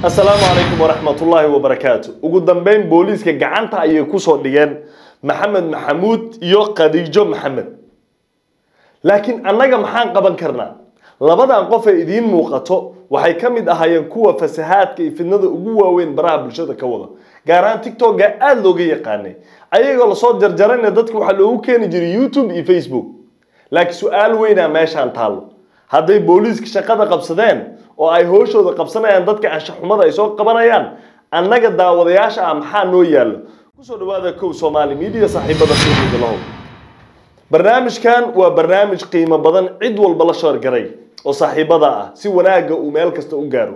asalaamu calaykum waraxmatullaahi wabarakaatu ugu dambeyn booliiska gacanta ayay kusoo dhigeen maxamed maxamuud iyo khadiijo maxamed laakiin annaga maxaan qaban karnaa labadan qof ee idiin muuqato waxay ka mid ahaayeen kuwa fasahaadka iyo fidnada ugu waaweyn baraha bulshada ka wada gaar ahaan tiktoka aada looga yaqaanay ayagoo lasoo jarjarayna dadka waxaa loogu keeni jiray youtube iyo facebook laakiin su-aal weynaa meeshaan taallo hadday booliiska shaqada qabsadeen oo ay hooshooda qabsanayaan dadka anshaxumada ay soo qabanayaan annaga daawadayaasha ah maxaa noo yaallo kusoo dhawaada kow soomaali media saaxiibada fiiqida lahow barnaamijkan waa barnaamij qiimo badan cid walba la sheergaray oo saaxiibada ah si wanaagga uu meel kasta u gaaro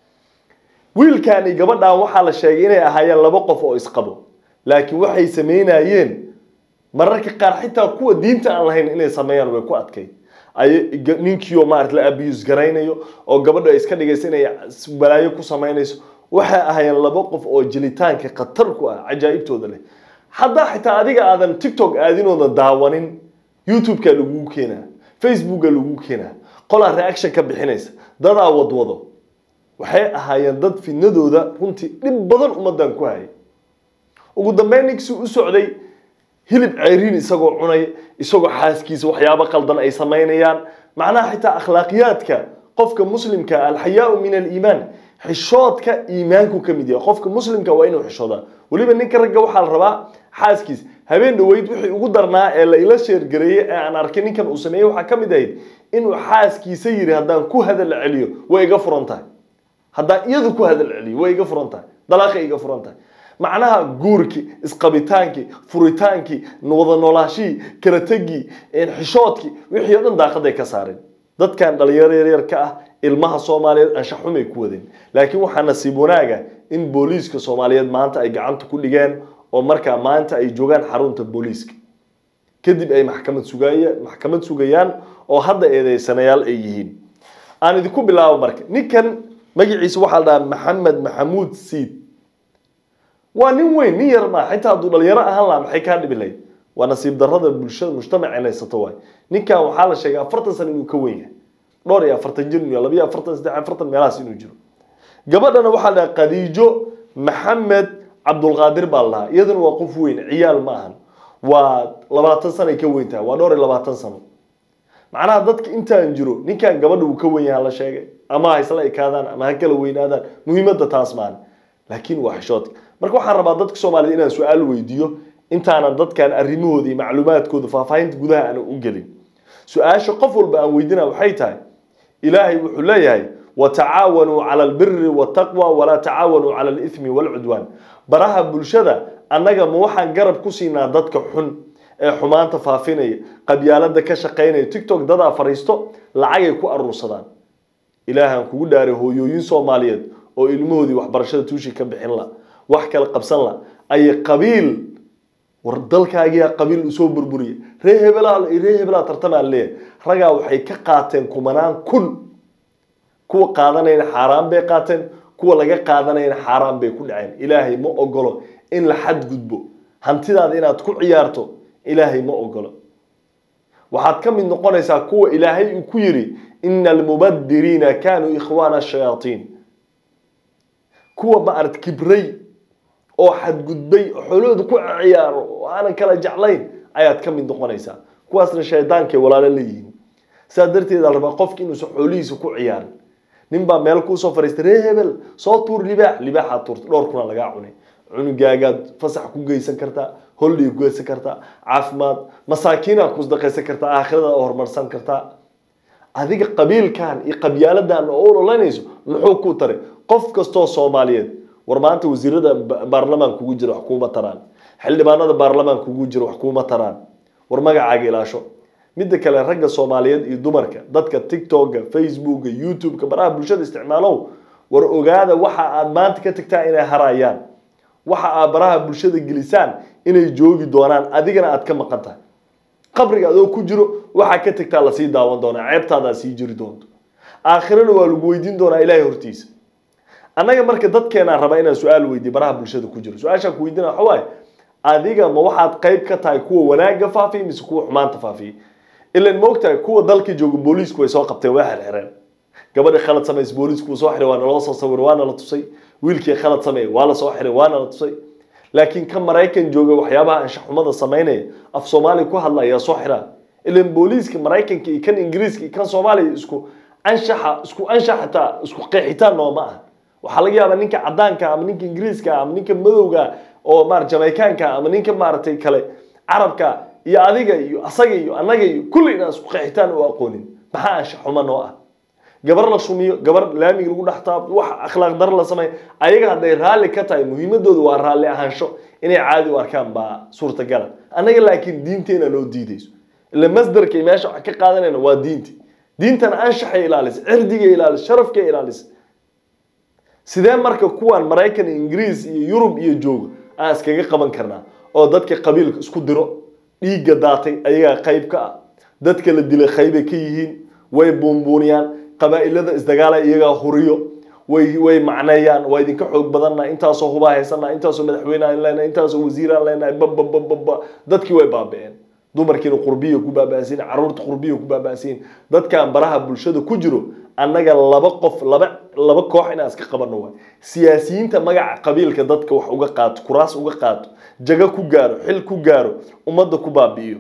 wiilkan iyo gabadhan waxaa la sheegay inay ahaayeen laba qof oo isqabo laakiin waxay sameynayeen mararka qaar xitaa kuwa diinta aan lahayn inay sameeyaan way ku adkay ay ninkiioo maarata la abuse garaynayo oo gabadha iska dhigaysa inay balaayo ku samaynayso waxay ahaayeen laba qof oo jelitaanka khatar ku ah cajaa'ibtooda leh haddaa xitaa adiga aadan tiktok aadinooda daawanin youtube-ka lagugu keenaa facebooka lagugu keenaa qolaa reaction ka bixinaysa dadaa wadwado waxay ahaayeen dad fidnadooda runtii dhib badan ummadan ku hayay ugu dambeyn ninkii u socday hilib ceyriin isagoo cunay isagoo xaaskiisa waxyaabo qaldan ay samaynayaan macnaha xitaa akhlaaqiyaadka qofka muslimka alxayaau min aliimaan xishoodka iimaanku ka mid yahay qofka muslimka waa inuu xishoodaa weliba ninka ragga waxaa la rabaa xaaskiis habeen dhaweyd wixii ugu darnaa ee la ila sheergareeyey ee aan arkay ninkan uu sameeyey waxaa ka mid ahayd inuu xaaskiisa yiri haddaan ku hadal celiyo way iga furan tahay haddaan iyadu ku hadal celiyo way iga furan tahay dalaaqay iga furan tahay macnaha guurkii isqabitaankii furitaankii wada noolaashihii kala tegii xishoodkii wixii o dhan daaqaday ka saareen dadkan dhalinyaro yaryar ka ah ilmaha soomaaliyeed anshaxumay ku wadeen laakiin waxaa nasiib wanaaga in booliiska soomaaliyeed maanta ay gacanta ku dhigeen oo markaa maanta ay joogaan xarunta booliiska kadib ay maxkamad sugaya maxkamad sugayaan oo hadda eedeysanayaal ay yihiin aan idinku bilaabo marka ninkan magaciisa waxaa la dhahaa maxamed maxamuud siid waa nin weyn nin yar maa xitaa hadduu dhalinyaro ahaan lahaa maxay kaa dhibi lahayd waa nasiib darrada bulshada mujtamaca inaysato waay ninkan waxaa la sheegay afartan sano inuu ka weyn yahay dhowr iyo afartan jir inuu labiyo afartan saddex afartan meelahaas inuu jiro gabadhana waxaa la dhahaa khadiijo maxamed cabdulqaadir baa la dhahaa iyaduna waa qof weyn ciyaal ma ahan waa labaatan sanay ka weyn tahay waa dhowr iyo labaatan sano macnaha dadka intaan jiro ninkan gabadha uu ka weyn yahay la sheegay ama ha isla ekaadaan ama ha kala weynaadaan muhiimadda taas maan laakiin waa xishoodka marka waxaan rabaa dadka soomaaliyed inaan su-aal weydiiyo intaanan dadkan arrimahooda iyo macluumaadkooda faahfaahinta gudaha aanan u gelin su-aasha qof walba aan weydina waxay tahay ilaahay wuxuu leeyahay watacaawanuu cala albiri waltaqwa walaa tacaawanuu cala alithmi walcudwaan baraha bulshada annaga ma waxaan garab ku siinaa dadka xun ee xumaanta faafinaya qabyaalada ka shaqaynaya tiktok dadaa fariisto lacagay ku aruursadaan ilaahaan kugu dhaaray hooyooyin soomaaliyeed oo ilmahoodii waxbarashada tuushii ka bixin la wax kala qabsan la ayay qabiil war dalkaagiyaa qabiil usoo burburiya ree hebelaa ree hebelaa tartamaa leeyahay ragaa waxay ka qaateen kumanaan kun kuwa qaadanayna xaaraan bay qaateen kuwa laga qaadanayna xaaraan bay ku dhaceen ilaahay ma ogolo in la xadgudbo hantidaada inaad ku ciyaarto ilaahay ma ogolo waxaad ka mid noqonaysaa kuwa ilaahay uu ku yiri ina almubadiriina kaanuu ikhwaana shayaatiin kuwa ma arad kibray oo xadgudbay oo xoolahooda ku ciyaaro oo aanan kala jeclayn ayaad ka mid noqonaysaa kuwaasna shaydaankay walaalo leeyihiin sidaa darteed la rabaa qofki inuusan xoolihiisa ku ciyaarin nin baa meel kuusoo fariistay ree hebel soo tuur libaax libaaxaad tuurta dhowr kuna lagaa cunay cunugaagaad fasax ku geysan kartaa holdhay ku geysan kartaa caafimaad masaakiinaad kusdaqaysan kartaa aakhirada horumarsan kartaa adiga qabiilkan iyo qabyaaladan oo ololanayso muxuu ku taray qof kastoo soomaaliyeed war maanta wasiirada baarlamaan kugu jira wax kuuma taraan xildhibaanada baarlamaan kugu jira wax kuuma taraan war magacaaga ilaasho midda kale ragga soomaaliyeed iyo dumarka dadka tiktoka facebooka youtube-ka baraha bulshada isticmaalow war ogaada waxa aad maanta ka tagtaa inay harayaan waxa aad baraha bulshada gelisaan inay joogi doonaan adigana aad ka maqan tahay qabriga adoo ku jiro waxaa ka tagtaa lasii daawan doonaa ceebtaadaa sii jiri doonto aakhirana waa lagu weydiin doonaa ilaahay hortiisa annaga marka dadkeenaan rabaa inaan su-aal weydiiyo baraha bulshada ku jiro su-aashaan ku weydiina waxa waaye adiga ma waxaad qayb ka tahay kuwa wanaagga faafiya mise kuwa xumaanta faafiya ilan moogtahay kuwa dalka jooga booliisku way soo qabteen waa xirxireen gabadhi khalad samays booliisku uu soo xiray waa naloo soo sawir waana la tusay wiilkii khalad sameeyey waa la soo xiray waana la tusay laakiin ka maraykan jooga waxyaabaha anshaxumada samaynaya af soomaaliya ku hadla ayaa soo xiraa ilan booliiska maraykanka iyo kan ingiriiska iyo kan soomaaliya isku anshaxa isku anshax xitaa isku qeexitaan nooma ah waxaa laga yaabaa ninka cadaanka ama ninka ingiriiska ama ninka madowga oo maar jamaicaanka ama ninka maaragtay kale carabka iyo adiga iyo asaga iyo annaga iyo kulli inaan isku qeexitaan u aqoonin maxaa anshax xumo noo ah gabar la shumiyo gabar laamiga lagu dhex taab wax akhlaaq dar la sameeyo ayaga hadday raalli ka tahay muhiimadoodu waa raalli ahaansho inay caadi u arkaan baa suurtagala annaga laakiin diinteena noo diidayso ila masdarkay meesha wax ka qaadanayna waa diinti diintana anshaxay ilaalisa cirdigay ilaalisa sharafkay ilaalisa sidee marka kuwan maraykan ingiriis iyo yurub iyo jooga aan iskaga qaban karnaa oo dadka qabiilka isku diro dhiigga daatay ayagaa qayb ka ah dadka la dilay qaybay ka yihiin way buunbuuniyaan qabaa'ilada isdagaala iyagaa huriyo way way macneeyaan waa idinka xoog badanna intaasoo hubaa haysanaa intaasoo madaxweyneaan leenahay intaasoo wasiiraan leenahay bababababa dadkii way baaba'een dumarkiina qurbiya ku baaba'siin caruurta qurbiya ku baaba'siin dadkan baraha bulshada ku jiro annaga laba qof laba laba koox inaan iska qabanno waay siyaasiyiinta magaca qabiilka dadka wax uga qaato kuraas uga qaato jago ku gaaro xil ku gaaro ummadda ku baabi'iyo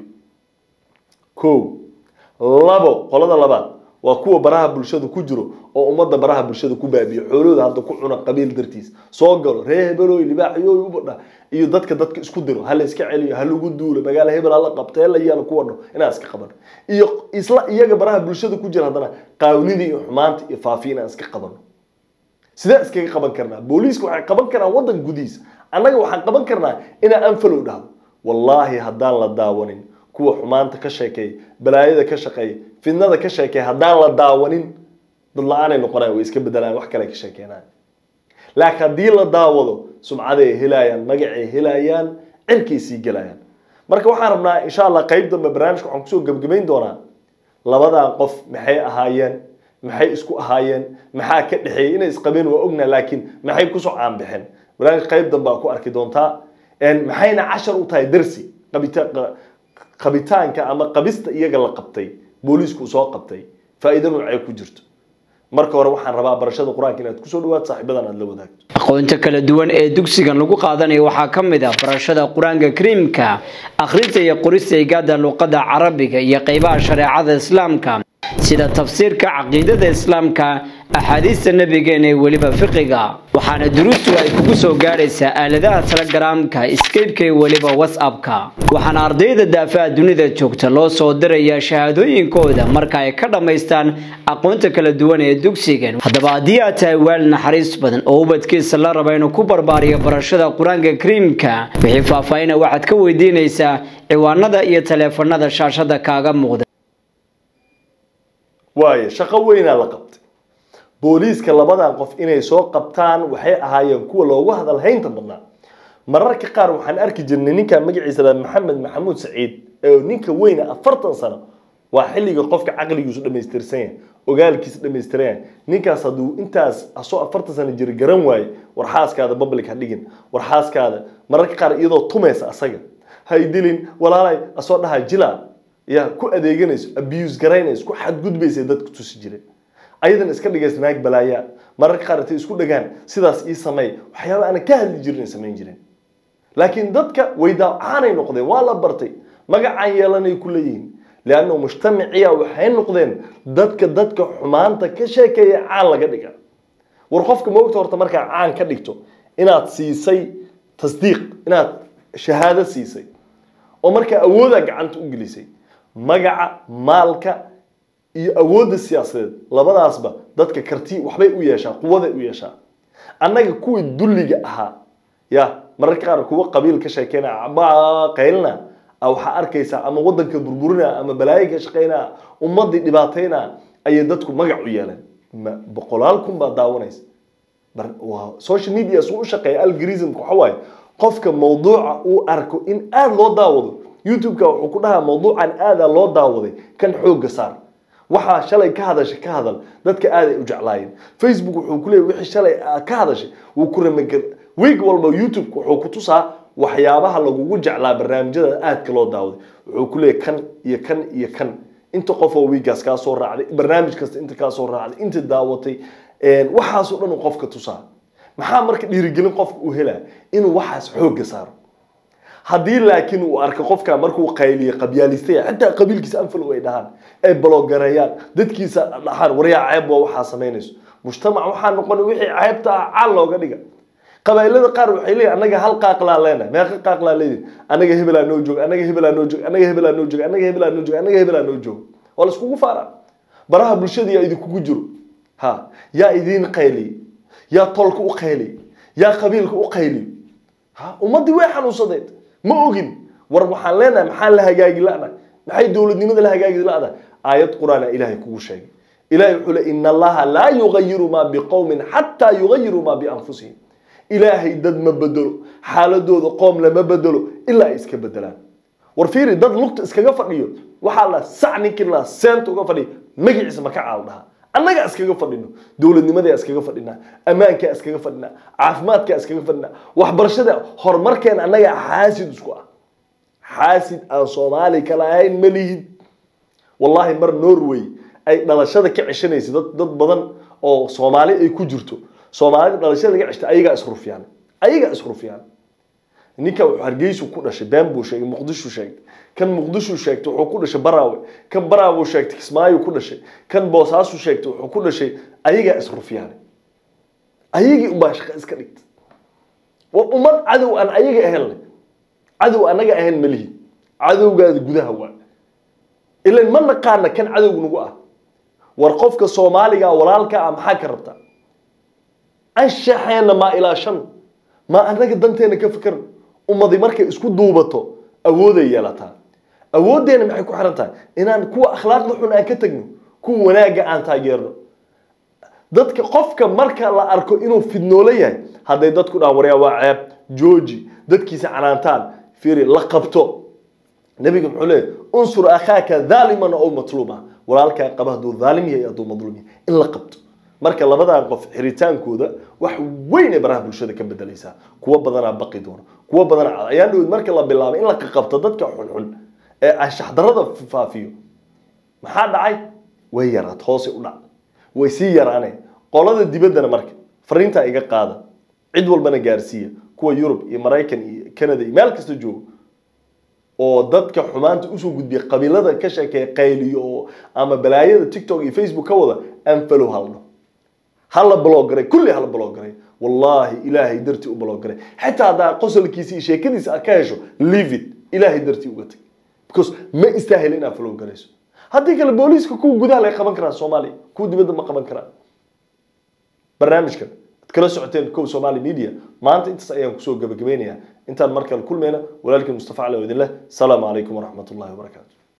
ko labo qolada labaad waa kuwa baraha bulshada ku jiro oo ummadda baraha bulshada ku baabiyo xoolahooda hadda ku cuna qabiil dartiis soo galo ree hebeloy libaaxyooy ubadha iyo dadka dadka isku diro ha la iska celiyo ha lagu duulo magaalo hebel ha la qabto he la yaalo ku wadho inaan iska qabano iyo isla iyaga baraha bulshada ku jira haddana qaawnida iyo xumaanta iyo faafiya inaan iska qabano sidee iskaga qaban karnaa booliiska waxay qaban karaan waddan gudihiisa annaga waxaan qaban karnaa inaan anfalow dhahdo wallaahi haddaan la daawanin kuwa xumaanta ka sheekeeya balaayada ka shaqeeya fidnada ka sheekeeya haddaan la daawanin dad la-aanay noqonayan way iska bedelaan wax kale ka sheekeenaan laakiin haddii la daawado sumcaday helayaan magacay helayaan cirkay sii gelayaan marka waxaan rabnaa insha allah qayb dambe barnaamijka waxaan kusoo gebgebayn doonaa labadan qof maxay ahaayeen maxay isku ahaayeen maxaa ka dhexeeyay inay isqabeen waa ognaa laakiin maxay kusoo caanbixeen barnaamij qayb dambe aa ku arki doontaa maxayna cashar u tahay darsi qabita qabitaanka ama qabista iyaga la qabtay booliisku uu soo qabtay faa'iido noocee ku jirto marka hore waxaan rabaa barashada qur-aanka inaad kusoo dhawaato saaxiibadan aad la wadaagto aqoonta kala duwan ee dugsigan lagu qaadanayo waxaa ka mid ah barashada qur-aanka kariimka akhrinta iyo qorista igaada luqadda carabiga iyo qeybaha shareecada islaamka sida tafsiirka caqiidada islaamka axaadiista nabigeena ee weliba fiqiga waxaana duruustu ay kugu soo gaadhaysaa aaladaha telegaraamka skypeka iyo weliba whatsappka waxaana ardayda daafaha dunida joogta loo soo dirayaa shahaadooyinkooda marka ay ka dhammaystaan aqoonta kala duwan ee dugsigan haddaba haddii aad tahay waalid naxariis badan oo ubadkiisa la raba inuu ku barbaariyo barashada qur-aanka kariimka wixii faahfaahina waxaad ka weydiinaysaa ciwaanada iyo taleefanada shaashada kaaga muuqda waayo shaqo weynaa la qabtay booliiska labadan qof inay soo qabtaan waxay ahaayeen kuwa loogu hadal haynta badnaa mararka qaar waxaan arki jirnay ninka magaciisa la maxamed maxamuud saciid ee ninka weyna afartan sano waa xilliga qofka caqligiisu dhamaystirsan yahay ogaalkiisa dhamaystiran yahay ninkaas hadduu intaas asoo afartan sano jira garan waaye war xaaskaada public ha dhigin war xaaskaada mararka qaar iyadoo tumaysa asaga hay dilin walaalay asoo dhaha jila ya ku adeeganayso abuse garaynayso ku xadgudbaysa dadku tusi jireen ayadan iska dhigaysa naag balaaya mararka qaar intay isku dhagaan sidaas ii sameey waxyaaba aanan ka hadli jirin ay samayn jireen laakiin dadka way daacaanay noqdeen waa la bartay magacaan yeelanay ku leeyihiin lianna mujtamaciya waxay noqdeen dadka dadka xumaanta ka sheekeeya caan laga dhiga war qofka moogta horta markaa caan ka dhigto inaad siisay tasdiiq inaad shahaado siisay oo markaa awoodaa gacanta u gelisay magaca maalka iyo awoodda siyaasadeed labadaasba dadka karti waxbay u yeeshaa quwaday u yeeshaa annaga kuwii dulliga ahaa ya mararka qaar kuwa qabiil ka sheekeynaya ba qaylina waxaa arkaysaa ama wadanka burburina ama balaayo ka shaqeynaa ummadii dhibaateyna ayay dadku magac u yeeleen boqolaal kun baa daawanaysa social media suu u shaqeeya algoritmka waxa waaye qofka mawduuca uu arko in aada loo daawado youtube-ka wuxuu ku dhahaa mawduucan aadaa loo daawaday kan xoogga saar waxaa shalay ka hadashay ka hadal dadka aaday u jeclaayeen facebook wuxuu ku leeyay wixii shalay ka hadashay wuu ku ramager week walba youtube wuxuu ku tusaa waxyaabaha lagugu jeclaa barnaamijyada aadka loo daawaday wuxuu ku leeyay kan iyo kan iyo kan inta qof oo wiigaas kaa soo raacday barnaamij kasta inta kaa soo raacday inta daawatay waxaasoo dhan uu qofka tusaa maxaa marka dhiirigelin qofka uu helaa inuu waxaas xoogga saaro haddii laakiin uu arko qofka markuu qayliye qabyaaliistaya xitaa qabiilkiisa anfalow ay dhahaan ay baloogareeyaan dadkiisa dhahaan waryaa ceeb waa waxaa samaynayso mujtamac waxaa noqon wixii ceebta ah caal looga dhiga qabailada qaar waxay leeyihin anaga hal qaaqlaa leenahay meeqa qaaqlaa leeyihin anaga hebelaa noo jooga anaga hebelaa noo jooga anaga hebelaa noo jooga anaga hebelaa noo jooga anaga hebelaa noo jooga waa la iskugu faaraa baraha bulshada yaa idinkugu jiro ha yaa idiin qayliy yaa tolka u qayliy yaa qabiilka u qayliy ha ummaddii way xanuunsadeed ma ogin war waxaan leenahay maxaa la hagaagi la'nahay maxay dowladnimada la hagaagi la'dahay aayad qur-aana ilaahay kugu sheegay ilahay wuxuu le ina allaha laa yugayiru maa biqowmin xataa yugayiru maa bianfusihim ilaahay dad ma bedelo xaaladooda qoom lama bedelo ilaa ay iska bedelaan war fiiri dad lugta iskaga fadhiyo waxaa la sac ninkii la seenta uga fadhiyo magaciisa maka caal dhaha annaga iskaga fadhino dowladnimadaa iskaga fadhinaa ammaankaa iskaga fadhinaa caafimaadkaa iskaga fadhinaa waxbarashada horumarkeena annaga xaasid isku ah xaasid aan soomaali kala ahayn ma lihid wallahi mar norway ay dhalashada ka ceshanaysa dad dad badan oo soomaali ay ku jirto soomaalida dhalashada laga ceshta ayagaa isrufyaan ayagaa isrufyaan ninka wuxuu hargeysu ku dhashay been buu sheegay muqdishu sheegtay kan muqdishu sheegtay wuxuu ku dhashay baraawe kan baraawe sheegtay kismaayo ku dhashay kan boosaasu sheegtay wuxuu ku dhashay ayagaa isrufyaan ayagii unbaa shaqo iska dhigtay waa ummad cadow aan ayaga ahayn leh cadow anaga ahayn malihi cadowgaada gudaha waa ilan ma naqaana kan cadowga nagu ah war qofka soomaaliga walaalka ah maxaa ka rabtaa anshaxeena maa ilaa shan maa anaga danteena ka fikirno ummadi markay isku duubato awooday yeelataa awooddeena maxay ku xiran tahay inaan kuwa akhlaaqda xun aan ka tegno kuwa wanaagga aan taageerno dadka qofka marka la arko inuu fidnoolo yahay hadday dadku dhahan waryaa waa ceeb jooji dadkiisa canaantaan fiiri la qabto nabiga muxuu leeyahy unsur akhaaka dhaaliman ow matluuma walaalkaa qaba hadduu dhaalim yahay hadduu madluum yahay in la qabto marka labadan qof xiritaankooda wax weyn ay baraha bulshada ka bedelaysaa kuwo badanaa baqi doona kuwo badanaa ayaan dhawed marka la bilaabay in la qabto dadka xunxun ee anshaxdarada faafiyo maxaa dhacay way yaraad hoosay u dhac way sii yaraaneen qolada dibaddana marka fariintaa iga qaada cid walbana gaarsiiya kuwa yurub iyo maraykan iyo canada iyo meel kasta joogo oo dadka xumaanta usoo gudbiya qabiilada ka sheekeeya qayliyo oo ama balaayada tiktok iyo facebook ka wada anfalow halno hala bloggaray kulli hala bloggaray wallahi ilaahay dartii u bloggaray xitaa haddaa qosolkiisa iyo sheekadiisa aad ka hesho leave it ilaahay dartii uga tag because ma istaahil inaad floggarayso haddii kale booliiska kuwa gudaha lay qaban karaan soomaaliya kuwa dibadda ma qaban karaan barnaamijkan ad kala socoteen kow somali media maanta intaas ayaan kusoo gabagabeynayaa intaan mar kale kulmayna walaalkii mustafa cali oo idin leh asalaamu calaykum waraxmat ullahi wabarakaatu